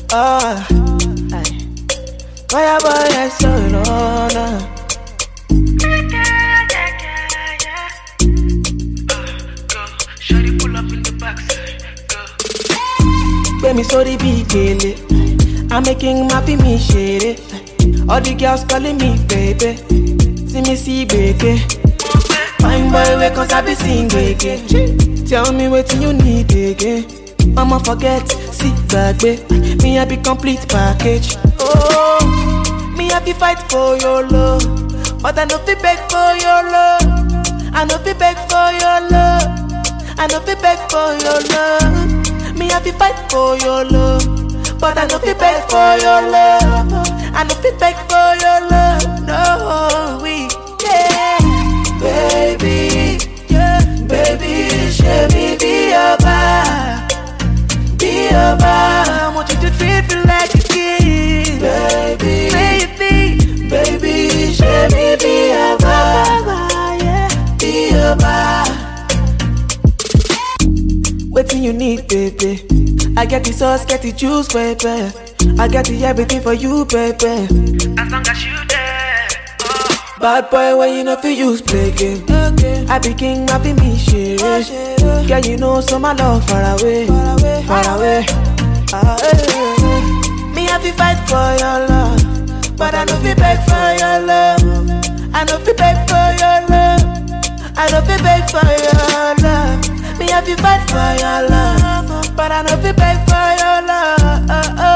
Ah, aye. Fire boy, I saw it on. uh. Shawty pull up in the backside. Go. Gbé mi sórí bí gèlè. I'm making my fi mi ṣeré. All the girls calling me baby. See me see gbèké. Fine boy wey kan sabi sing gbèké. Tell me wetin you need again. Mama forget, see gbàgbé. Me I be complete package. Oh, me I be fight for your love. But I no fit beg for your love. I no fit beg for your love. I no fit beg for your love. Me I be fight for your love. But I no fit beg for your love. I no fit beg for your love. No, we yeah. Baby, yeah, baby, show me be your vibe. Be your vibe. I want you to treat me like a kid. Baby, baby, baby, show me be your vibe. Yeah, be your vibe. Waiting you need, baby. I get the sauce, get the juice, baby. I get the everything for you, baby. As long as you there. Oh. Bad boy, when you know fi use play game. I be king, I be me shit. Girl, you know so my love far away, far away. Ah, eh, eh. Me I fi fight for your love, but I no fi beg for your love. I no fi beg for your love. I no fi beg for your love. Me I fi fight for your love, but I no fi beg for your love.